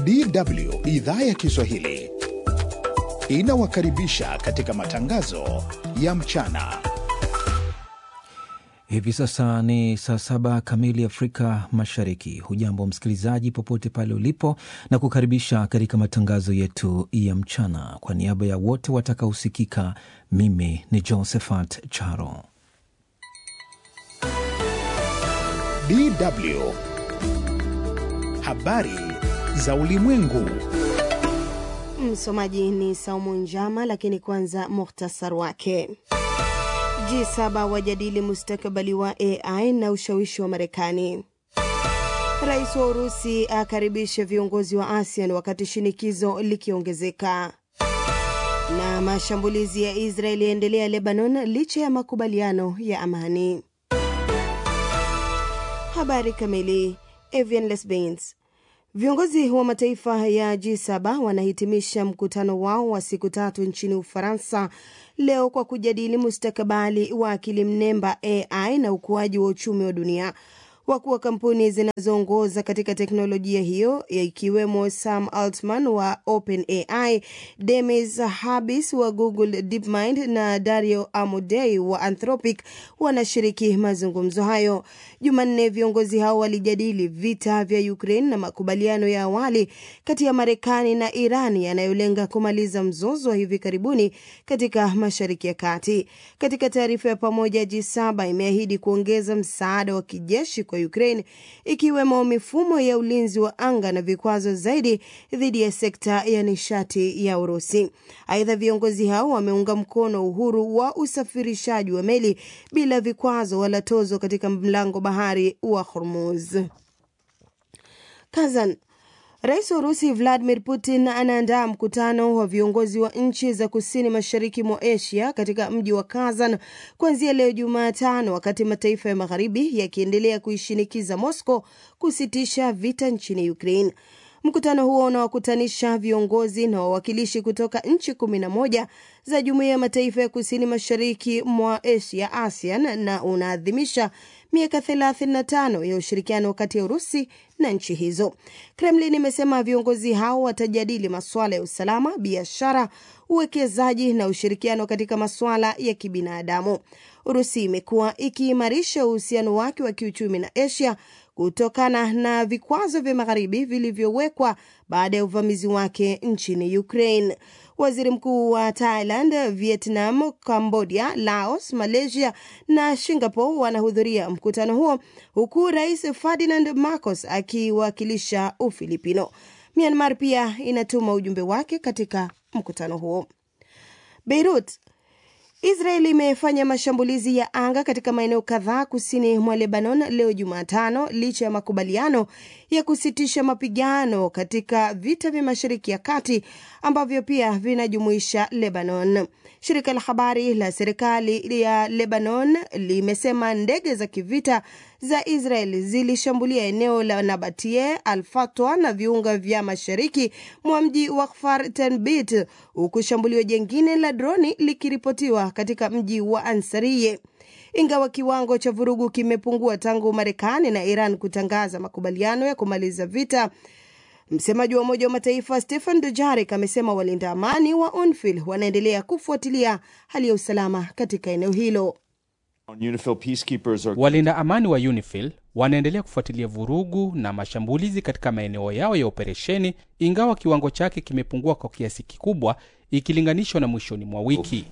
DW idhaa ya Kiswahili inawakaribisha katika matangazo ya mchana. Hivi sasa ni saa saba kamili Afrika Mashariki. Hujambo msikilizaji, popote pale ulipo, na kukaribisha katika matangazo yetu ya mchana. Kwa niaba ya wote watakaosikika, mimi ni Josephat Charo. DW habari za ulimwengu. Msomaji ni Saumu Njama, lakini kwanza muhtasar wake. G7 wajadili mustakabali wa AI na ushawishi wa Marekani. Rais wa Urusi akaribisha viongozi wa ASEAN wakati shinikizo likiongezeka. Na mashambulizi ya Israeli yaendelea Lebanon licha ya makubaliano ya amani. Habari kamili. Evian Lesbains Viongozi wa mataifa ya G7 wanahitimisha mkutano wao wa siku tatu nchini Ufaransa leo kwa kujadili mustakabali wa akili mnemba AI na ukuaji wa uchumi wa dunia. Wakuu wa kampuni zinazoongoza katika teknolojia hiyo ikiwemo Sam Altman wa OpenAI, Demis Habbis wa Google DeepMind na Dario Amodei wa Anthropic wanashiriki mazungumzo hayo. Jumanne, viongozi hao walijadili vita vya Ukraine na makubaliano ya awali kati ya Marekani na Iran yanayolenga kumaliza mzozo wa hivi karibuni katika Mashariki ya Kati. Katika taarifa ya pamoja, G7 imeahidi kuongeza msaada wa kijeshi kwa Ukraine ikiwemo mifumo ya ulinzi wa anga na vikwazo zaidi dhidi ya sekta ya nishati ya Urusi. Aidha, viongozi hao wameunga mkono uhuru wa usafirishaji wa meli bila vikwazo wala tozo katika mlango bahari wa Hormuz. Kazan Rais wa Urusi Vladimir Putin anaandaa mkutano wa viongozi wa nchi za kusini mashariki mwa Asia katika mji wa Kazan kuanzia leo Jumatano, wakati mataifa ya magharibi yakiendelea kuishinikiza Moscow kusitisha vita nchini Ukraine. Mkutano huo unawakutanisha viongozi na wawakilishi kutoka nchi kumi na moja za jumuiya ya mataifa ya kusini mashariki mwa Asia, ASEAN, na unaadhimisha miaka 35 ya ushirikiano kati ya Urusi na nchi hizo. Kremlin imesema viongozi hao watajadili masuala ya usalama, biashara, uwekezaji na ushirikiano katika masuala ya kibinadamu. Urusi imekuwa ikiimarisha uhusiano wake wa kiuchumi na Asia kutokana na vikwazo vya magharibi vilivyowekwa baada ya uvamizi wake nchini Ukraine. Waziri mkuu wa Thailand, Vietnam, Cambodia, Laos, Malaysia na Singapore wanahudhuria mkutano huo huku Rais Ferdinand Marcos akiwakilisha Ufilipino. Myanmar pia inatuma ujumbe wake katika mkutano huo. Beirut Israeli imefanya mashambulizi ya anga katika maeneo kadhaa kusini mwa Lebanon leo Jumatano, licha ya makubaliano ya kusitisha mapigano katika vita vya Mashariki ya Kati ambavyo pia vinajumuisha Lebanon. Shirika la habari la serikali ya Lebanon limesema ndege za kivita za Israel zilishambulia eneo la Nabatie, Al-Fatwa na viunga vya mashariki mwa mji wa Kfar Tenbit, huku shambulio jengine la droni likiripotiwa katika mji wa Ansariye. Ingawa kiwango cha vurugu kimepungua tangu Marekani na Iran kutangaza makubaliano ya kumaliza vita, msemaji wa Umoja wa Mataifa Stephen Dujarric amesema walinda amani wa UNIFIL wanaendelea kufuatilia hali ya usalama katika eneo hilo. Walinda amani wa UNIFIL wanaendelea kufuatilia vurugu na mashambulizi katika maeneo yao ya operesheni, ingawa kiwango chake kimepungua kwa kiasi kikubwa ikilinganishwa na mwishoni mwa wiki.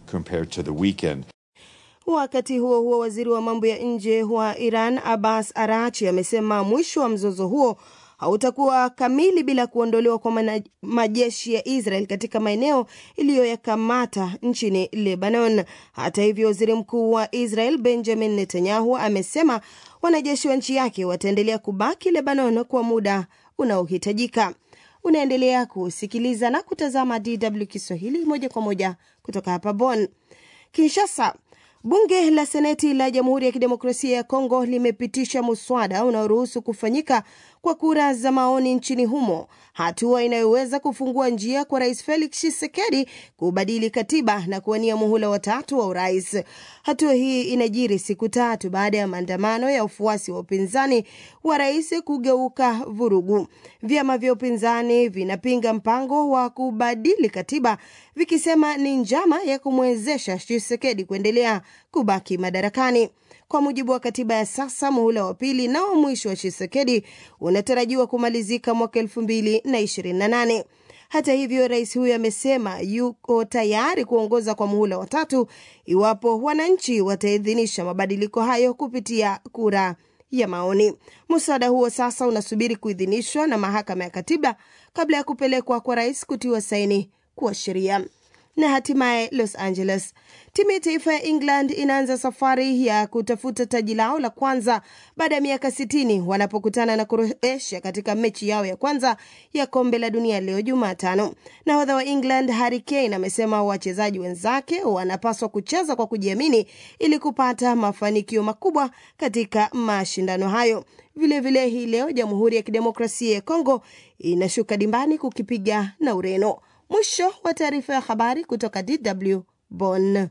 Wakati huo huo, waziri wa mambo ya nje wa Iran Abbas Arachi amesema mwisho wa mzozo huo hautakuwa kamili bila kuondolewa kwa majeshi ya Israel katika maeneo iliyoyakamata nchini Lebanon. Hata hivyo, waziri mkuu wa Israel Benjamin Netanyahu amesema wanajeshi wa nchi yake wataendelea kubaki Lebanon kwa muda unaohitajika. Unaendelea kusikiliza na kutazama DW Kiswahili moja kwa moja kutoka hapa Bonn. Kinshasa, Bunge la Seneti la Jamhuri ya Kidemokrasia ya Kongo limepitisha muswada unaoruhusu kufanyika kwa kura za maoni nchini humo, hatua inayoweza kufungua njia kwa Rais Felix Tshisekedi kubadili katiba na kuwania muhula watatu wa urais. Hatua hii inajiri siku tatu baada ya maandamano ya ufuasi wa upinzani wa rais kugeuka vurugu. Vyama vya upinzani vinapinga mpango wa kubadili katiba vikisema ni njama ya kumwezesha Tshisekedi kuendelea kubaki madarakani. Kwa mujibu wa katiba ya sasa, muhula wa pili na wa mwisho wa Tshisekedi unatarajiwa kumalizika mwaka elfu mbili na ishirini na nane. Hata hivyo, rais huyo amesema yuko tayari kuongoza kwa muhula wa tatu iwapo wananchi wataidhinisha mabadiliko hayo kupitia kura ya maoni. Mswada huo sasa unasubiri kuidhinishwa na mahakama ya katiba kabla ya kupelekwa kwa rais kutiwa saini kuwa sheria. Na hatimaye Los Angeles, timu ya taifa ya England inaanza safari ya kutafuta taji lao la kwanza baada ya miaka sitini wanapokutana na Croatia katika mechi yao ya kwanza ya kombe la dunia leo Jumatano. Nahodha wa England Harry Kane amesema wachezaji wenzake wanapaswa kucheza kwa kujiamini ili kupata mafanikio makubwa katika mashindano hayo. Vilevile hii leo Jamhuri ya Kidemokrasia ya Kongo inashuka dimbani kukipiga na Ureno. Mwisho wa taarifa ya habari kutoka DW Bonn.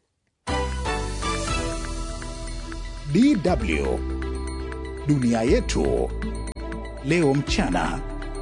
DW dunia yetu leo mchana.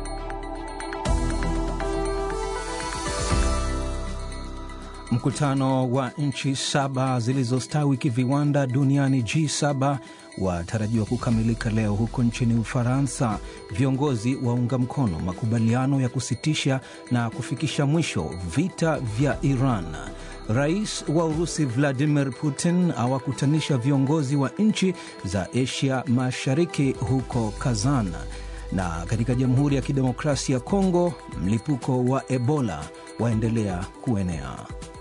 Mkutano wa nchi saba zilizostawi kiviwanda duniani G7 watarajiwa kukamilika leo huko nchini Ufaransa. Viongozi waunga mkono makubaliano ya kusitisha na kufikisha mwisho vita vya Iran. Rais wa Urusi Vladimir Putin awakutanisha viongozi wa nchi za Asia Mashariki huko Kazan. Na katika Jamhuri ya Kidemokrasia ya Kongo, mlipuko wa Ebola waendelea kuenea.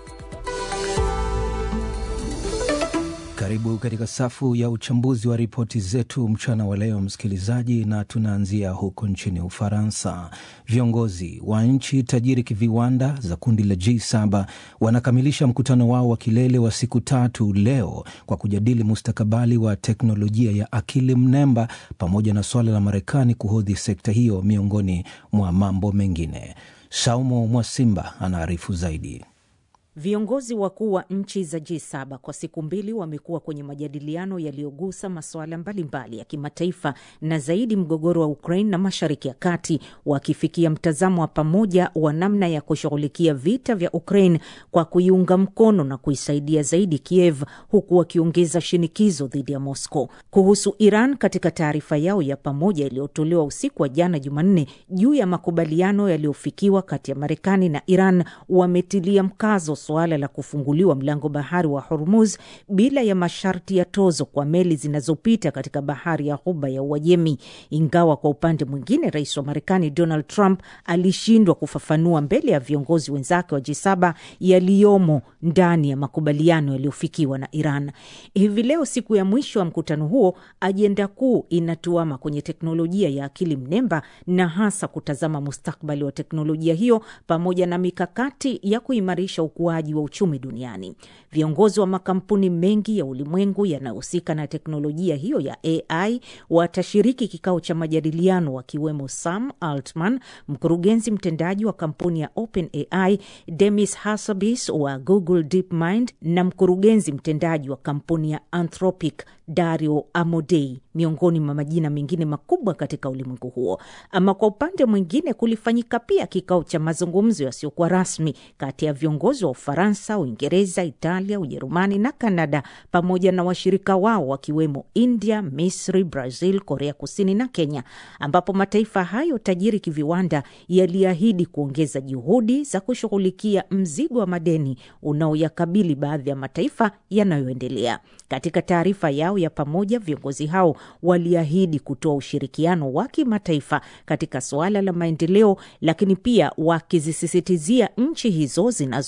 Karibu katika safu ya uchambuzi wa ripoti zetu mchana wa leo, msikilizaji, na tunaanzia huko nchini Ufaransa. Viongozi wa nchi tajiri kiviwanda za kundi la G7 wanakamilisha mkutano wao wa kilele wa siku tatu leo kwa kujadili mustakabali wa teknolojia ya akili mnemba pamoja na suala la Marekani kuhodhi sekta hiyo miongoni mwa mambo mengine. Saumo Mwasimba anaarifu zaidi. Viongozi wakuu wa nchi za G7 kwa siku mbili wamekuwa kwenye majadiliano yaliyogusa masuala mbalimbali ya kimataifa na zaidi mgogoro wa Ukraine na Mashariki ya Kati, wakifikia mtazamo wa pamoja wa namna ya kushughulikia vita vya Ukraine kwa kuiunga mkono na kuisaidia zaidi Kiev, huku wakiongeza shinikizo dhidi ya Moscow. Kuhusu Iran, katika taarifa yao ya pamoja iliyotolewa usiku wa jana Jumanne juu ya makubaliano yaliyofikiwa kati ya Marekani na Iran, wametilia mkazo suala la kufunguliwa mlango bahari wa Hormuz bila ya masharti ya tozo kwa meli zinazopita katika bahari ya Ghuba ya Uajemi. Ingawa kwa upande mwingine, rais wa Marekani Donald Trump alishindwa kufafanua mbele ya viongozi wenzake wa G7 yaliyomo ndani ya makubaliano yaliyofikiwa na Iran. Hivi leo, siku ya mwisho wa mkutano huo, ajenda kuu inatuama kwenye teknolojia ya akili mnemba na hasa kutazama mustakbali wa teknolojia hiyo pamoja na mikakati ya kuimarisha ukuaji wa uchumi duniani. Viongozi wa makampuni mengi ya ulimwengu yanayohusika na teknolojia hiyo ya AI watashiriki kikao cha majadiliano, wakiwemo Sam Altman, mkurugenzi mtendaji wa kampuni ya OpenAI, Demis Hassabis wa Google DeepMind na mkurugenzi mtendaji wa kampuni ya Anthropic Dario Amodei, miongoni mwa majina mengine makubwa katika ulimwengu huo. Ama kwa upande mwingine, kulifanyika pia kikao cha mazungumzo yasiyokuwa rasmi kati ya viongozi wa Ufaransa, Uingereza, Italia, Ujerumani na Kanada pamoja na washirika wao wakiwemo India, Misri, Brazil, Korea Kusini na Kenya, ambapo mataifa hayo tajiri kiviwanda yaliahidi kuongeza juhudi za kushughulikia mzigo wa madeni unaoyakabili baadhi ya mataifa yanayoendelea. Katika taarifa yao ya pamoja, viongozi hao waliahidi kutoa ushirikiano wa kimataifa katika suala la maendeleo, lakini pia wakizisisitizia nchi hizo zinazoendelea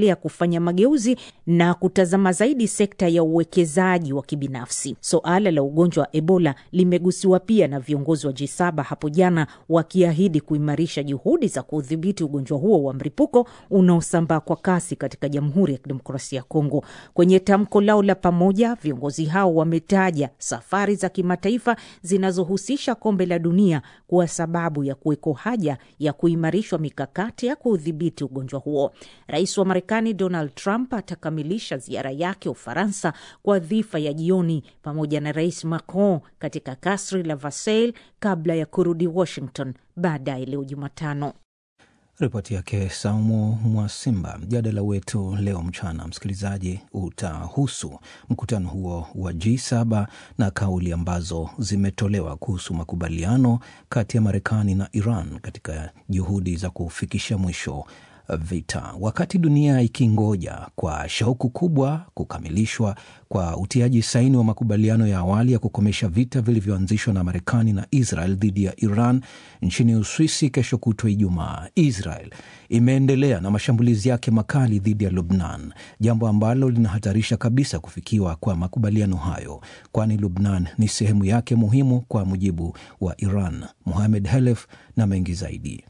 inaendelea kufanya mageuzi na kutazama zaidi sekta ya uwekezaji wa kibinafsi. Suala la ugonjwa wa Ebola limegusiwa pia na viongozi wa G7 hapo jana, wakiahidi kuimarisha juhudi za kudhibiti ugonjwa huo wa mlipuko unaosambaa kwa kasi katika Jamhuri ya Kidemokrasia ya Kongo. Kwenye tamko lao la pamoja, viongozi hao wametaja safari za kimataifa zinazohusisha kombe la dunia kuwa sababu ya kuweko haja ya kuimarishwa mikakati ya kuudhibiti ugonjwa huo. Rais wa Marekani Donald Trump atakamilisha ziara yake Ufaransa kwa dhifa ya jioni pamoja na Rais Macron katika kasri la Versailles kabla ya kurudi Washington baadaye leo Jumatano. Ripoti yake Saumu Mwasimba. Mjadala wetu leo mchana, msikilizaji, utahusu mkutano huo wa G7 na kauli ambazo zimetolewa kuhusu makubaliano kati ya Marekani na Iran katika juhudi za kufikisha mwisho vita, wakati dunia ikingoja kwa shauku kubwa kukamilishwa kwa utiaji saini wa makubaliano ya awali ya kukomesha vita vilivyoanzishwa na Marekani na Israel dhidi ya Iran nchini Uswisi kesho kutwa Ijumaa. Israel imeendelea na mashambulizi yake makali dhidi ya Lubnan, jambo ambalo linahatarisha kabisa kufikiwa kwa makubaliano hayo, kwani Lubnan ni sehemu yake muhimu kwa mujibu wa Iran. Muhamed Helef na mengi zaidi.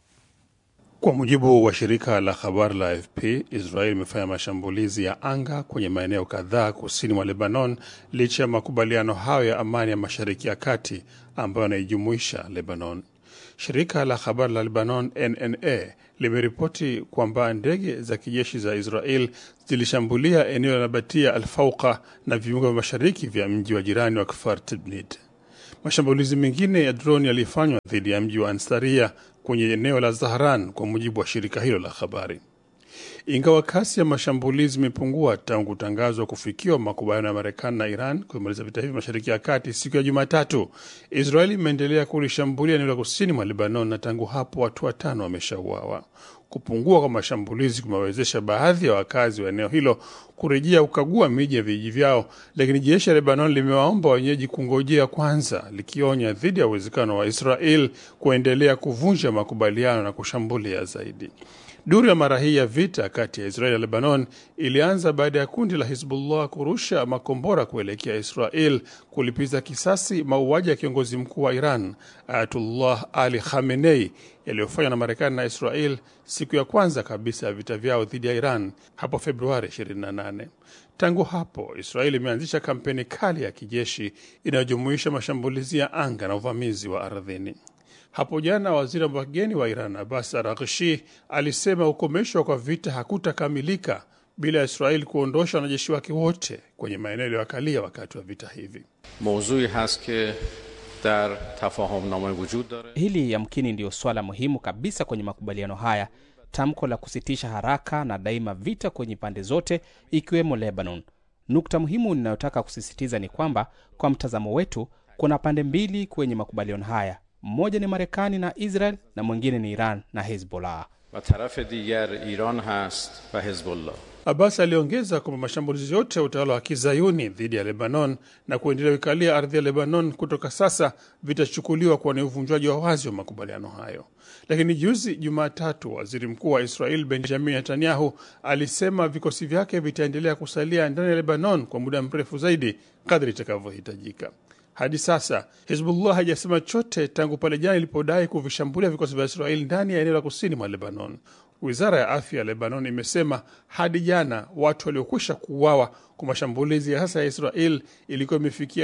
Kwa mujibu wa shirika la habari la AFP, Israel imefanya mashambulizi ya anga kwenye maeneo kadhaa kusini mwa Lebanon licha ya makubaliano hayo ya amani ya Mashariki ya Kati ambayo yanaijumuisha Lebanon. Shirika la habari la Lebanon NNA limeripoti kwamba ndege za kijeshi za Israel zilishambulia eneo la Nabatia Alfauqa na viunga vya mashariki vya mji wa jirani wa Kfar Tibnit. Mashambulizi mengine ya droni yalifanywa dhidi ya mji wa Ansaria kwenye eneo la Zahran, kwa mujibu wa shirika hilo la habari. Ingawa kasi ya mashambulizi imepungua tangu kutangazwa kufikiwa makubaliano ya Marekani na Iran kuimaliza vita hivi mashariki ya kati siku ya Jumatatu, Israeli imeendelea kulishambulia eneo la kusini mwa Lebanon na tangu hapo watu watano wameshauawa. Kupungua kwa mashambulizi kumewezesha baadhi ya wakazi wa eneo hilo kurejea kukagua miji ya vijiji vyao, lakini jeshi la Lebanon limewaomba wenyeji kungojea kwanza, likionya dhidi ya uwezekano wa Israel kuendelea kuvunja makubaliano na kushambulia zaidi. Duru ya mara hii ya vita kati ya Israel na Lebanon ilianza baada ya kundi la Hizbullah kurusha makombora kuelekea Israel kulipiza kisasi mauaji ya kiongozi mkuu wa Iran Ayatullah Ali Khamenei yaliyofanywa na Marekani na Israel siku ya kwanza kabisa ya vita vyao dhidi ya Iran hapo Februari 28. Tangu hapo Israeli imeanzisha kampeni kali ya kijeshi inayojumuisha mashambulizi ya anga na uvamizi wa ardhini. Hapo jana waziri wa mageni wa Iran Abbas Araghchi alisema ukomeshwa kwa vita hakutakamilika bila ya Israeli kuondosha wanajeshi wake wote kwenye maeneo yaliyoakalia wakati wa vita hivi. mawzui hast ke dar tafahumnama wujud dare Hili yamkini ndiyo swala muhimu kabisa kwenye makubaliano haya, tamko la kusitisha haraka na daima vita kwenye pande zote, ikiwemo Lebanon. Nukta muhimu ninayotaka kusisitiza ni kwamba kwa mtazamo wetu, kuna pande mbili kwenye makubaliano haya, mmoja ni Marekani na Israel na mwingine ni Iran na Hezbollah. و طرف دیگر ایران هست و حزب الله Abbas aliongeza kwamba mashambulizi yote ya utawala wa kizayuni dhidi ya Lebanon na kuendelea kuikalia ardhi ya Lebanon kutoka sasa vitachukuliwa kuwa ni uvunjwaji wa wazi wa makubaliano hayo. Lakini juzi Jumatatu, waziri mkuu wa Israel Benjamin Netanyahu alisema vikosi vyake vitaendelea kusalia ndani ya Lebanon kwa muda mrefu zaidi kadri itakavyohitajika. Hadi sasa Hizbullah haijasema chote tangu pale jana ilipodai kuvishambulia vikosi vya Israeli ndani ya eneo la kusini mwa Lebanon. Wizara ya afya ya Lebanon imesema hadi jana watu waliokwisha kuuawa kwa mashambulizi ya sasa ya Israel ilikuwa imefikia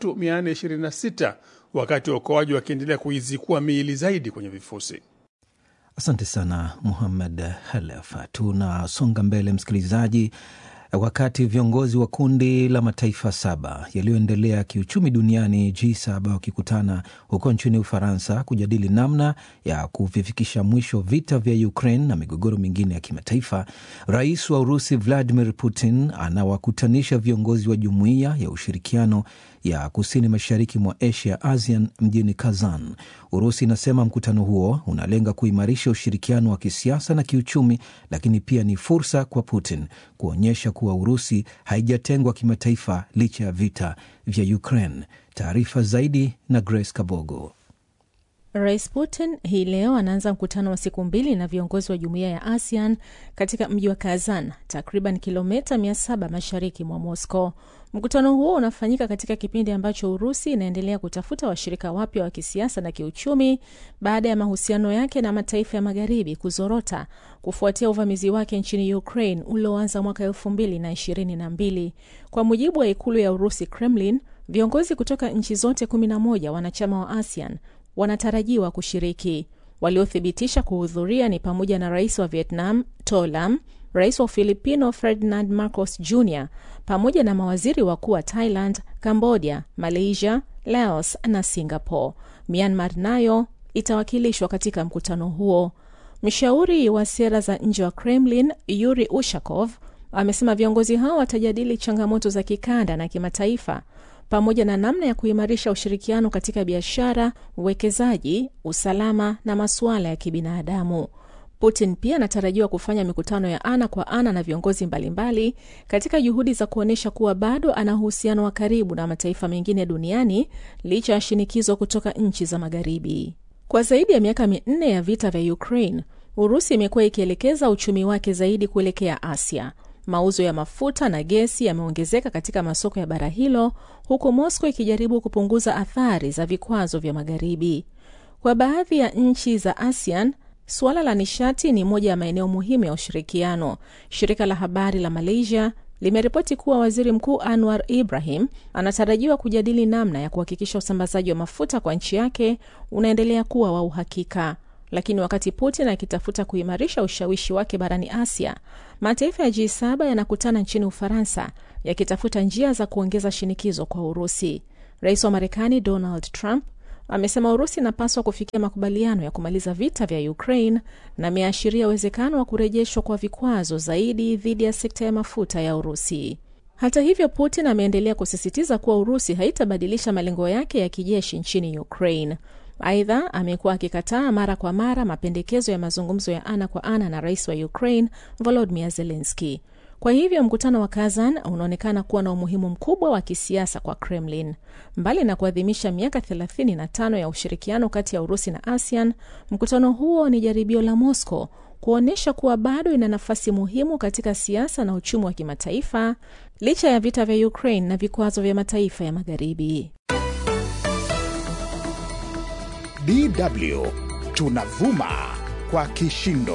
3426 wakati waokoaji wakiendelea kuizikua miili zaidi kwenye vifusi. Asante sana Muhammad Halef. Tunasonga mbele msikilizaji, wakati viongozi wa kundi la mataifa saba yaliyoendelea kiuchumi duniani G7 wakikutana huko nchini Ufaransa kujadili namna ya kuvifikisha mwisho vita vya Ukraine na migogoro mingine ya kimataifa, rais wa Urusi Vladimir Putin anawakutanisha viongozi wa jumuiya ya ushirikiano ya kusini mashariki mwa Asia, ASEAN, mjini Kazan. Urusi inasema mkutano huo unalenga kuimarisha ushirikiano wa kisiasa na kiuchumi, lakini pia ni fursa kwa Putin kuonyesha kuwa Urusi haijatengwa kimataifa licha ya vita vya Ukraine. Taarifa zaidi na Grace Kabogo. Rais Putin hii leo anaanza mkutano wa siku mbili na viongozi wa jumuiya ya ASEAN katika mji wa Kazan, takriban kilomita 700 mashariki mwa Moscow. Mkutano huo unafanyika katika kipindi ambacho Urusi inaendelea kutafuta washirika wapya wa kisiasa na kiuchumi baada ya mahusiano yake na mataifa ya magharibi kuzorota kufuatia uvamizi wake nchini Ukraine ulioanza mwaka elfu mbili na ishirini na mbili. Kwa mujibu wa ikulu ya Urusi, Kremlin, viongozi kutoka nchi zote 11 wanachama wa ASEAN wanatarajiwa kushiriki. Waliothibitisha kuhudhuria ni pamoja na rais wa Vietnam To Lam, rais wa Ufilipino Ferdinand Marcos Jr pamoja na mawaziri wakuu wa Thailand, Cambodia, Malaysia, Laos na Singapore. Myanmar nayo itawakilishwa katika mkutano huo. Mshauri wa sera za nje wa Kremlin Yuri Ushakov amesema viongozi hao watajadili changamoto za kikanda na kimataifa pamoja na namna ya kuimarisha ushirikiano katika biashara, uwekezaji, usalama na masuala ya kibinadamu. Putin pia anatarajiwa kufanya mikutano ya ana kwa ana na viongozi mbalimbali katika juhudi za kuonyesha kuwa bado ana uhusiano wa karibu na mataifa mengine duniani licha ya shinikizo kutoka nchi za Magharibi. Kwa zaidi ya miaka minne ya vita vya Ukraine, Urusi imekuwa ikielekeza uchumi wake zaidi kuelekea Asia. Mauzo ya mafuta na gesi yameongezeka katika masoko ya bara hilo, huku Moscow ikijaribu kupunguza athari za vikwazo vya Magharibi. Kwa baadhi ya nchi za ASEAN, suala la nishati ni moja ya maeneo muhimu ya ushirikiano. Shirika la habari la Malaysia limeripoti kuwa waziri mkuu Anwar Ibrahim anatarajiwa kujadili namna ya kuhakikisha usambazaji wa mafuta kwa nchi yake unaendelea kuwa wa uhakika. Lakini wakati Putin akitafuta kuimarisha ushawishi wake barani Asia, mataifa ya G7 yanakutana nchini Ufaransa yakitafuta njia za kuongeza shinikizo kwa Urusi. Rais wa Marekani Donald Trump amesema Urusi inapaswa kufikia makubaliano ya kumaliza vita vya Ukraine na ameashiria uwezekano wa kurejeshwa kwa vikwazo zaidi dhidi ya sekta ya mafuta ya Urusi. Hata hivyo, Putin ameendelea kusisitiza kuwa Urusi haitabadilisha malengo yake ya kijeshi nchini Ukraine. Aidha, amekuwa akikataa mara kwa mara mapendekezo ya mazungumzo ya ana kwa ana na rais wa Ukraine Volodymyr Zelensky. Kwa hivyo mkutano wa Kazan unaonekana kuwa na umuhimu mkubwa wa kisiasa kwa Kremlin. Mbali na kuadhimisha miaka 35 ya ushirikiano kati ya Urusi na ASEAN, mkutano huo ni jaribio la Moscow kuonyesha kuwa bado ina nafasi muhimu katika siasa na uchumi wa kimataifa licha ya vita vya Ukraine na vikwazo vya mataifa ya Magharibi. DW tunavuma kwa kishindo.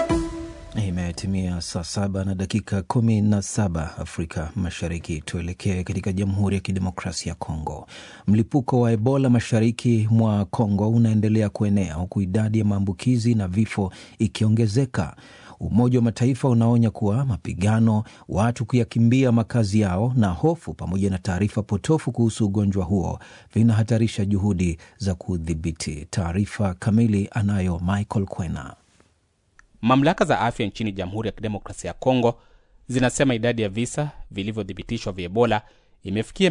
Imetimia saa saba na dakika kumi na saba Afrika Mashariki. Tuelekee katika Jamhuri ya Kidemokrasia ya Kongo. Mlipuko wa Ebola mashariki mwa Kongo unaendelea kuenea huku idadi ya maambukizi na vifo ikiongezeka. Umoja wa Mataifa unaonya kuwa mapigano, watu kuyakimbia makazi yao na hofu pamoja na taarifa potofu kuhusu ugonjwa huo vinahatarisha juhudi za kudhibiti. Taarifa kamili anayo Michael Kwena. Mamlaka za afya nchini Jamhuri ya Kidemokrasia ya Kongo zinasema idadi ya visa vilivyothibitishwa vya Ebola imefikia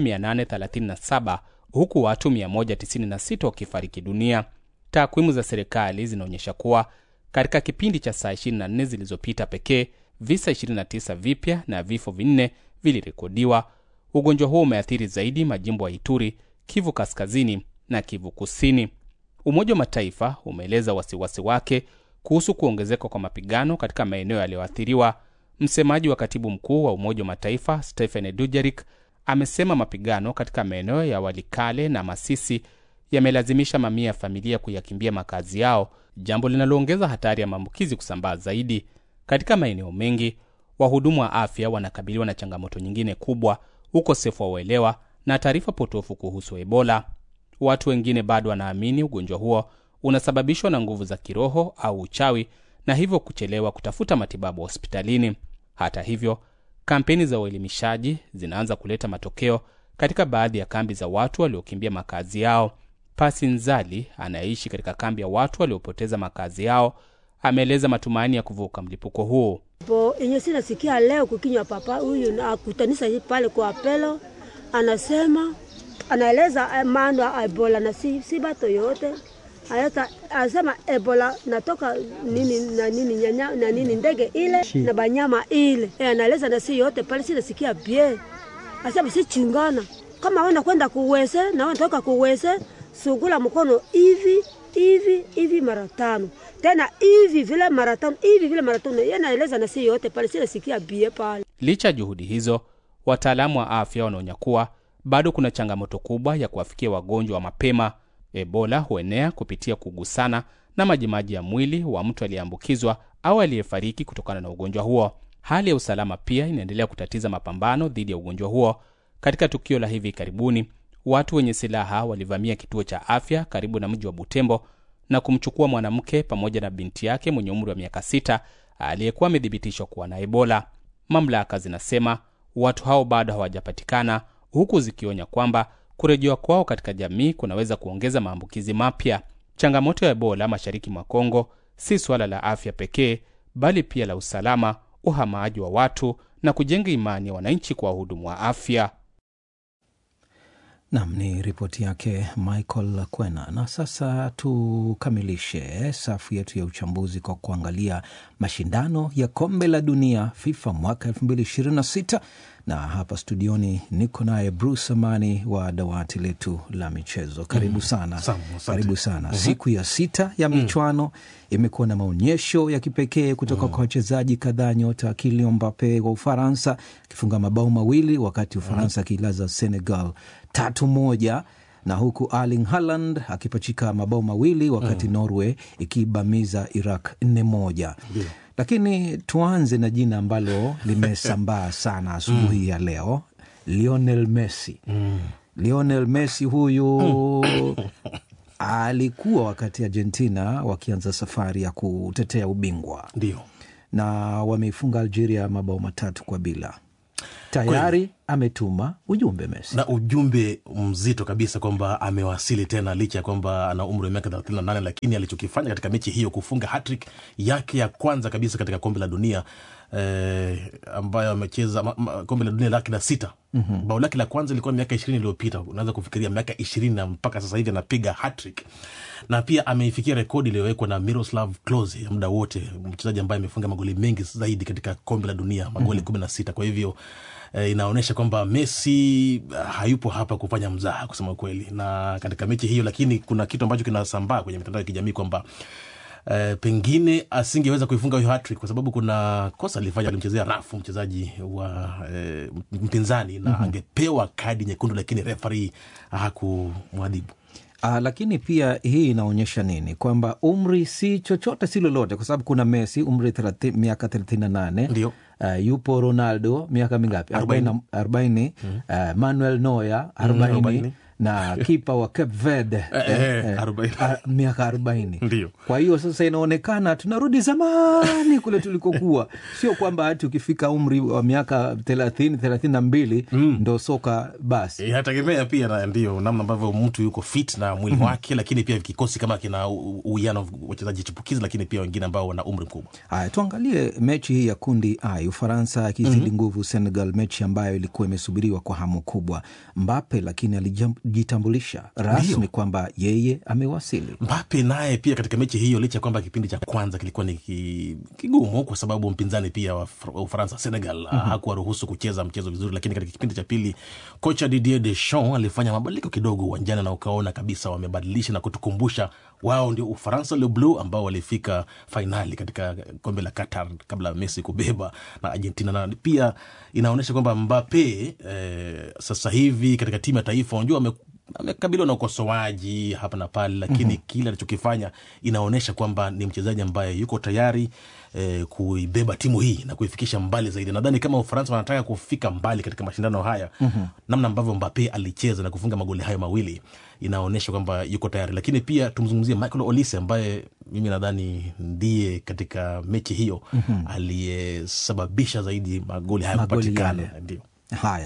837 huku watu 196 wakifariki dunia. Takwimu za serikali zinaonyesha kuwa katika kipindi cha saa 24 zilizopita pekee visa 29 vipya na vifo vinne vilirekodiwa. Ugonjwa huo umeathiri zaidi majimbo ya Ituri, Kivu Kaskazini na Kivu Kusini. Umoja wa Mataifa umeeleza wasiwasi wake kuhusu kuongezeka kwa mapigano katika maeneo yaliyoathiriwa. Msemaji wa katibu mkuu wa Umoja wa Mataifa Stephen Dujarric amesema mapigano katika maeneo ya Walikale na Masisi yamelazimisha mamia ya familia kuyakimbia makazi yao, jambo linaloongeza hatari ya maambukizi kusambaa zaidi. Katika maeneo mengi, wahudumu wa afya wanakabiliwa na changamoto nyingine kubwa, ukosefu wa uelewa na taarifa potofu kuhusu Ebola. Watu wengine bado wanaamini ugonjwa huo unasababishwa na nguvu za kiroho au uchawi na hivyo kuchelewa kutafuta matibabu hospitalini. Hata hivyo, kampeni za uelimishaji zinaanza kuleta matokeo katika baadhi ya kambi za watu waliokimbia makazi yao. Pasi Nzali anayeishi katika kambi ya watu waliopoteza makazi yao ameeleza matumaini ya kuvuka mlipuko huu. po enye sinasikia leo kukinywa papa huyu akutanisa pale kwa apelo, anasema anaeleza maana ya Ebola na si, si bato yote Ayata, asema Ebola natoka nini na nini nyanya, na nini ndege ile Shi. na banyama ile e, anaeleza na si yote pale, si nasikia bie asema si chungana kama wenda kwenda kuwese na wenda toka kuwese sugula mkono hivi hivi hivi mara tano tena hivi vile mara tano hivi vile mara tano. Yeye anaeleza na si yote pale, si nasikia bie pale. Licha ya juhudi hizo, wataalamu wa afya wanaonya kuwa bado kuna changamoto kubwa ya kuwafikia wagonjwa wa mapema. Ebola huenea kupitia kugusana na majimaji ya mwili wa mtu aliyeambukizwa au aliyefariki kutokana na ugonjwa huo. Hali ya usalama pia inaendelea kutatiza mapambano dhidi ya ugonjwa huo. Katika tukio la hivi karibuni, watu wenye silaha walivamia kituo cha afya karibu na mji wa Butembo na kumchukua mwanamke pamoja na binti yake mwenye umri wa miaka sita aliyekuwa amethibitishwa kuwa na Ebola. Mamlaka zinasema watu hao bado hawajapatikana, huku zikionya kwamba kurejewa kwao katika jamii kunaweza kuongeza maambukizi mapya. Changamoto ya Ebola mashariki mwa Kongo si suala la afya pekee, bali pia la usalama, uhamaji wa watu na kujenga imani ya wananchi kwa wahudumu wa afya. Nam ni ripoti yake Michael Kwena. Na sasa tukamilishe safu yetu ya uchambuzi kwa kuangalia mashindano ya kombe la dunia FIFA mwaka 2026 na hapa studioni niko naye Bruce Amani wa dawati letu la michezo. Karibu sana. Samu, asante. Karibu sana. Siku ya sita ya michwano imekuwa na maonyesho ya kipekee kutoka kwa wachezaji kadhaa, nyota Kylian Mbappe wa Ufaransa akifunga mabao mawili wakati Ufaransa akiilaza Senegal tatu moja na huku Erling Haaland akipachika mabao mawili wakati Norway ikibamiza Iraq nne moja. Lakini tuanze na jina ambalo limesambaa sana asubuhi ya leo, Lionel Messi. Lionel Messi huyu alikuwa wakati Argentina wakianza safari ya kutetea ubingwa Ndio. na wameifunga Algeria mabao matatu kwa bila. Tayari ametuma ujumbe Messi. na ujumbe mzito kabisa kwamba amewasili tena licha ya kwamba ana umri wa miaka 38 lakini alichokifanya katika mechi hiyo kufunga hattrick yake ya kwanza kabisa katika kombe la dunia eh, ambayo amecheza ma- ma- kombe la dunia lake la sita mm-hmm. bao lake la kwanza ilikuwa miaka ishirini iliyopita unaweza kufikiria miaka ishirini na mpaka sasa hivi anapiga hattrick na pia ameifikia rekodi iliyowekwa na Miroslav Klose ya muda wote, mchezaji ambaye amefunga magoli mengi zaidi katika kombe la dunia, magoli kumi na sita. Kwa hivyo eh, inaonyesha kwamba Messi ah, hayupo hapa kufanya mzaha kusema kweli, na katika mechi hiyo, lakini kuna kitu ambacho kinasambaa kwenye mitandao ya kijamii kwamba Uh, pengine asingeweza kuifunga hiyo hattrick kwa sababu kuna kosa alifanya, alimchezea rafu mchezaji wa uh, mpinzani na angepewa kadi nyekundu, lakini referee hakumwadhibu. Ah, lakini pia hii inaonyesha nini? Kwamba umri si chochote si lolote, kwa sababu kuna Messi umri 30, miaka thelathini na nane Ndio. Uh, yupo Ronaldo miaka mingapi? Arobaini. arobaini. Uh, Manuel Neuer arobaini arobaini. na kipa wa Cape Verde Eh, eh, arobaini. ah, miaka arobaini. Ndio. Kwa hiyo sasa inaonekana tunarudi zamani kule tulikokuwa, sio kwamba hati ukifika umri wa miaka thelathini thelathini na mbili ndo soka basi. inategemea pia na ndio namna ambavyo mtu yuko fit na mwili wake, lakini pia kikosi kama kina u- uwiano wa wachezaji chipukizi, lakini pia wengine ambao wana umri mkubwa. Haya, tuangalie mechi hii ya kundi I, Ufaransa akizidi nguvu Senegal, mechi ambayo ilikuwa imesubiriwa kwa hamu kubwa. Mbape lakini alijitambulisha rasmi kwamba yeye amewasili. Mbape naye pia katika mechi hiyo, licha ya kwamba kipindi cha kwanza kilikuwa ni ki- kigumu kwa sababu mpinzani pia wa Fr- wa Ufaransa Senegal mm hakuwaruhusu kucheza mchezo vizuri, lakini katika kipindi cha pili kocha Didier Deschamps alifanya mabadiliko kidogo uwanjani na ukaona kabisa wamebadilisha na kutukumbusha wao ndio Ufaransa le bleu ambao walifika fainali katika kombe la Qatar kabla ya Messi kubeba na Argentina, na pia inaonyesha kwamba Mbape eh, sasa hivi katika timu ya taifa unajua ame amekabiliwa na ukosoaji hapa na pale, lakini kile alichokifanya inaonyesha kwamba ni mchezaji ambaye yuko tayari eh, kuibeba timu hii na kuifikisha mbali zaidi. Nadhani kama Ufaransa wanataka kufika mbali katika mashindano haya namna ambavyo Mbappe alicheza na kufunga magoli hayo mawili inaonyesha kwamba yuko tayari, lakini pia tumzungumzie Michael Olise ambaye mimi nadhani ndiye katika mechi hiyo aliyesababisha zaidi magoli hayo Magoli kupatikana. yale. Ndio. Haya,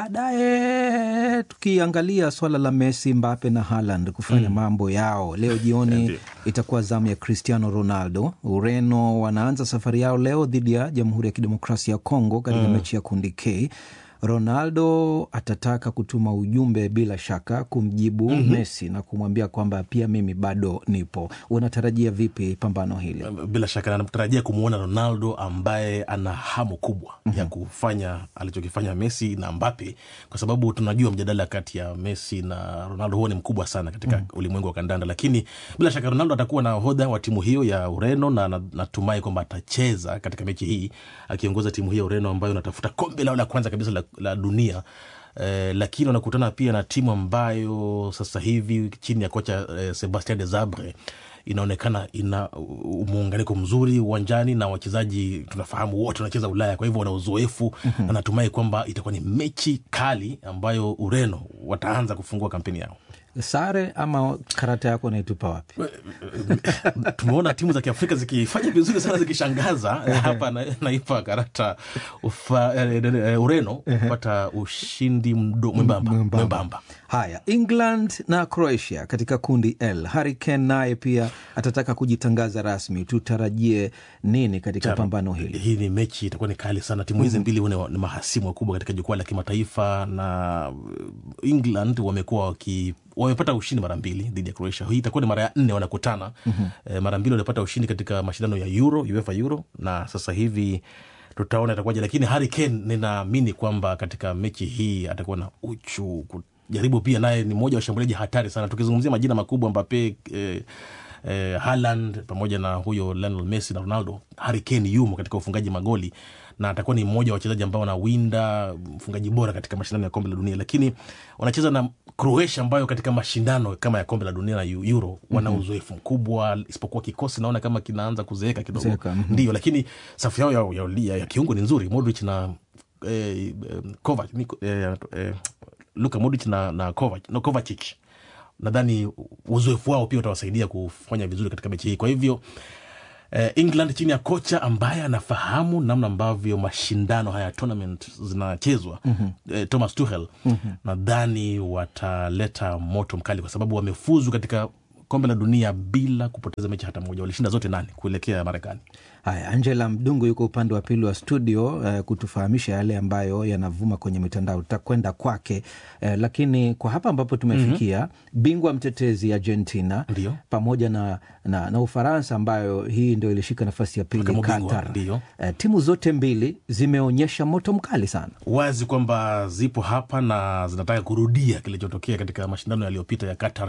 baadaye tukiangalia swala la Messi, Mbape na Haaland kufanya mambo yao leo jioni, Ndio. itakuwa zamu ya Cristiano Ronaldo. Ureno wanaanza safari yao leo dhidi ya Jamhuri ya Kidemokrasia ya Kongo katika mechi ya kundi K. Ronaldo atataka kutuma ujumbe bila shaka kumjibu Mhm. Messi na kumwambia kwamba pia mimi bado nipo. Unatarajia vipi pambano hili? bila shaka natarajia kumwona Ronaldo ambaye ana hamu kubwa ya kufanya alichokifanya Messi na Mbappe, kwa sababu tunajua mjadala kati ya Messi na Ronaldo huo ni mkubwa sana katika ulimwengu wa kandanda, lakini bila shaka Ronaldo atakuwa na hodha wa timu hiyo ya Ureno na na- natumai kwamba atacheza katika mechi hii akiongoza timu hii ya Ureno ambayo inatafuta kombe lao la kwanza kabisa la, la dunia. Eh, lakini wanakutana pia na timu ambayo sasa hivi chini ya kocha eh, Sebastien de Zabre inaonekana ina uh, muunganiko mzuri uwanjani na wachezaji tunafahamu wote wanacheza Ulaya, kwa hivyo wana uzoefu Mhm. na natumai kwamba itakuwa ni mechi kali ambayo Ureno wataanza kufungua kampeni yao. Sare ama karata yako naitupa wapi? Tumeona timu za Kiafrika zikifanya vizuri sana zikishangaza. Hapa na- naipa karata ufa, eh, eh, Ureno kupata ushindi mdo- mwembamba mwembamba. Haya, England na Croatia katika kundi L. Harry Kane naye pia atataka kujitangaza rasmi. Tutarajie nini katika Chama. pambano hili? Hii ni mechi itakuwa ni kali sana. Timu hizi Mhm. mbili huwa ni- ni mahasimu wakubwa katika jukwaa la kimataifa, na uh, England wamekuwa waki wamepata ushindi mara mbili dhidi ya Croatia. Hii itakuwa ni mara ya nne wanakutana. Mhm. Eh, mara mbili walipata ushindi katika mashindano ya Euro, UEFA Euro, na sasa hivi tutaona itakuwaje, lakini Harry Kane ninaamini kwamba katika mechi hii atakuwa na uchu kujaribu. Pia naye ni mmoja wa washambuliaji hatari sana, tukizungumzia majina makubwa Mbappe, eh, eh, Haaland pamoja na huyo Lionel Messi na Ronaldo. Harry Kane yumo katika ufungaji magoli na atakuwa ni mmoja wa wachezaji ambao wanawinda mfungaji bora katika mashindano ya kombe la dunia, lakini wanacheza na Croatia ambayo katika mashindano kama ya kombe la dunia na Euro wana Mhm. uzoefu mkubwa, isipokuwa kikosi naona kama kinaanza kuzeeka kidogo, Kuzeeka, mhm. ndio, lakini safu yao ya, ya, ya, ya kiungo ni nzuri, Modric na eh, eh, Kovac, ni, eh, eh, Luka Modric na, na Kovac, no, Kovacic nadhani uzoefu wao pia utawasaidia kufanya vizuri katika mechi hii. Kwa hivyo eh, England chini ya kocha ambaye anafahamu namna ambavyo mashindano haya tournament zinachezwa Mhm. eh, Thomas Tuchel Mhm. nadhani wataleta moto mkali kwa sababu wamefuzu katika kombe la dunia bila kupoteza mechi hata moja. Walishinda zote nane kuelekea Marekani. Haya, Angela Mdungu yuko upande wa pili wa studio eh, kutufahamisha yale ambayo yanavuma kwenye mitandao. Tutakwenda kwake eh, lakini kwa hapa ambapo tumefikia bingwa mtetezi Argentina Ndio. pamoja na, na, na Ufaransa ambayo hii ndio ilishika nafasi ya pili Kama bingwa, Qatar. ndio. Eh, timu zote mbili zimeonyesha moto mkali sana. wazi kwamba zipo hapa na zinataka kurudia kilichotokea katika mashindano yaliyopita ya Qatar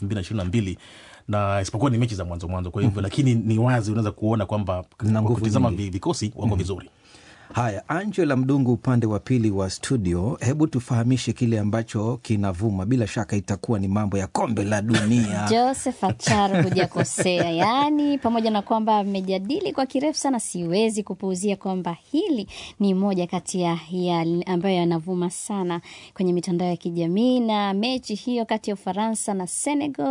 2022 na isipokuwa ni mechi za mwanzo mwanzo, kwa hivyo Mhm. lakini ni wazi unaweza kuona kwamba Na kwa nguvu kutizama nyingi. vi- vikosi wako vizuri. Haya, Angela Mdungu upande wa pili wa studio, hebu tufahamishe kile ambacho kinavuma. Bila shaka itakuwa ni mambo ya kombe la dunia. Joseph Achar hujakosea. Yaani, pamoja na kwamba amejadili kwa kirefu sana, siwezi kupuuzia kwamba hili ni moja kati ya ya ambayo yanavuma sana kwenye mitandao ya kijamii, na mechi hiyo kati ya Ufaransa na Senegal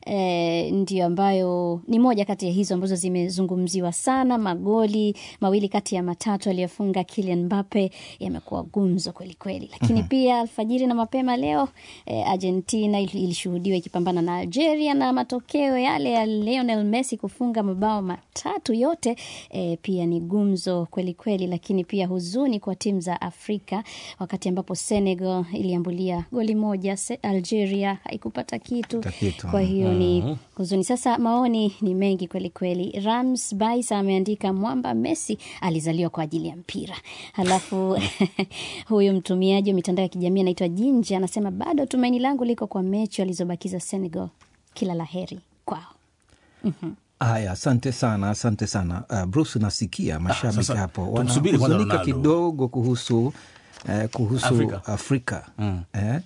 eh, ndio ambayo ni moja kati ya hizo ambazo zimezungumziwa sana. Magoli mawili kati ya matatu aliyofunga Kylian Mbappe yamekuwa gumzo kwelikweli, lakini Mhm. pia alfajiri na mapema leo eh, Argentina il- ilishuhudiwa ikipambana na Algeria na matokeo yale ya Lionel Messi kufunga mabao matatu yote eh, pia ni gumzo kweli kweli, lakini pia huzuni kwa timu za Afrika wakati ambapo Senegal iliambulia goli moja, Se- Algeria haikupata kitu. Kupata kitu. Kwa hiyo ni Mhm. huzuni. Sasa maoni ni mengi kweli kweli. Rams Baisa ameandika mwamba Messi alizaliwa kwa ajili ya mpira. Halafu huyu mtumiaji wa mitandao ya kijamii anaitwa Jinja anasema bado tumaini langu liko kwa mechi walizobakiza Senegal. Kila la heri kwao. Mhm. Haya, asante sana, asante sana uh, Bruce. Nasikia mashabiki sasa hapo tumsubiri kwanza wanahuzunika Ronaldo. kidogo kuhusu eh, kuhusu Afrika. Afrika, Eh?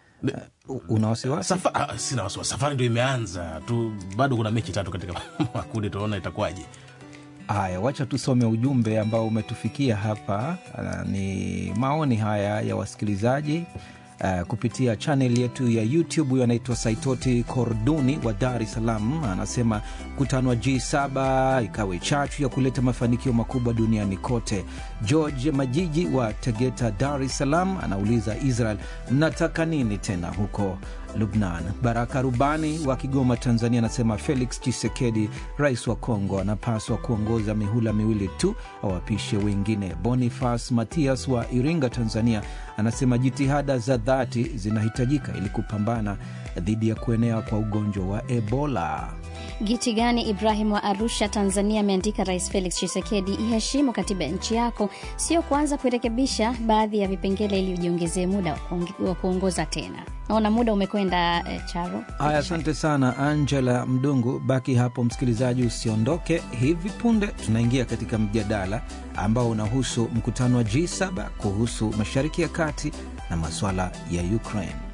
Uh, una wasiwasi? Safa, ah, sina wasiwasi, safari ndio imeanza tu, bado kuna mechi tatu katika makundi, tunaona itakuwaje. Haya, wacha tusome ujumbe ambao umetufikia hapa. Uh, ni maoni haya ya wasikilizaji uh, kupitia chanel yetu ya YouTube. Huyo anaitwa Saitoti Korduni wa Dar es Salaam, anasema mkutano wa G7 ikawe chachu ya kuleta mafanikio makubwa duniani kote. George Majiji wa Tegeta, Dar es Salaam, anauliza Israel, mnataka nini tena huko Lubnan. Baraka Rubani wa Kigoma, Tanzania, anasema Felix Chisekedi, rais wa Kongo, anapaswa kuongoza mihula miwili tu, awapishe wengine. Bonifas Matias wa Iringa, Tanzania, anasema jitihada za dhati zinahitajika ili kupambana dhidi ya kuenea kwa ugonjwa wa Ebola. Gitigani Ibrahim wa Arusha, Tanzania ameandika Rais Felix Tshisekedi, iheshimu katiba ya nchi yako, sio kuanza kurekebisha baadhi ya vipengele ili ujiongezee muda wa kuongoza tena. Naona muda umekwenda eh, Charo. Haya, asante sana Angela Mdungu. Baki hapo msikilizaji, usiondoke. Hivi punde tunaingia katika mjadala ambao unahusu mkutano wa G7 kuhusu Mashariki ya Kati na masuala ya Ukraine.